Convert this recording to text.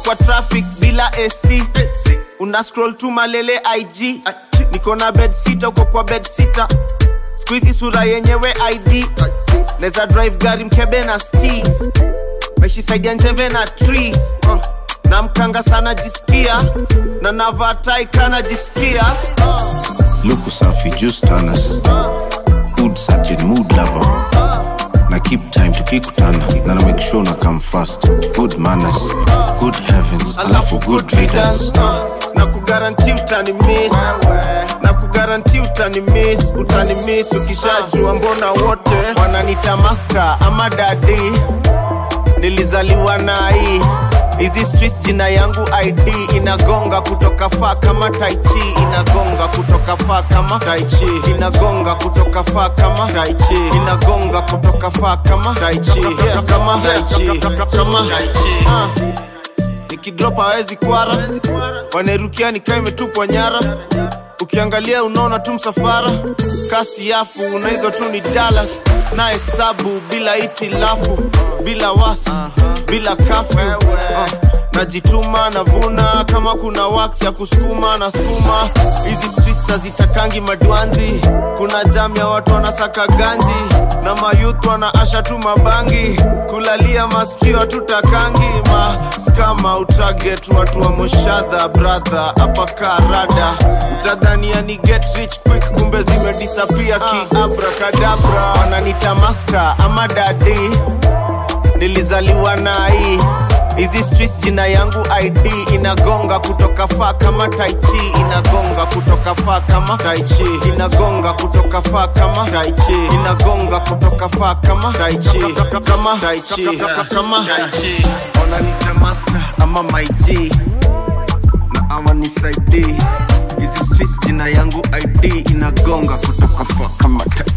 kwa traffic bila ac una scroll tu malele ig niko na bed sita uko kwa bed sita skuizi sura yenyewe id neza drive gari mkebe na stis meshisaidia njeve na trees uh. na mkanga sana jisikia na navatai kana jisikia luku safi juice tanas good certain mood lover na keep time tukikutana na na make sure na come fast good manners good heavens alafu good readers uh, na kugaranti utani miss na kugaranti utani miss utani miss ukishajua mbona wote wananita master ama dadi nilizaliwa na hii hizi streets jina yangu id inagonga kutoka faa kama taichi inagonga kutoka faa kama taichi inagonga kutoka faa kama taichi inagonga kutoka faa kama taichi yeah, kama taichi kama taichi uh nikidrop hawezi kwara wanerukia nikaa imetupwa nyara ukiangalia unaona tu msafara kasi yafu na hizo tu ni dalas na hesabu bila itilafu bila wasi bila kafu uh, najituma navuna kama kuna wax ya kusukuma na skuma hizi streets hazitakangi madwanzi kuna jam ya watu wanasaka ganji na mayuth wanaasha tu mabangi kulalia masikio tutakangi maskama utaget watu wa moshadha brother hapa karada utadhania ni get rich quick kumbe zimedisapia kiabrakadabra wananita master ama dadi nilizaliwa na hii hizi streets jina yangu id inagonga kutoka faa kama taichi inagonga kutoka faa kama taichi inagonga kutoka faa kama taichi inagonga kutoka faa kama taichi kama taichi kama taichi wananita master ama maig na awanisaidii hizi streets jina yangu id inagonga kutoka faa kama taichi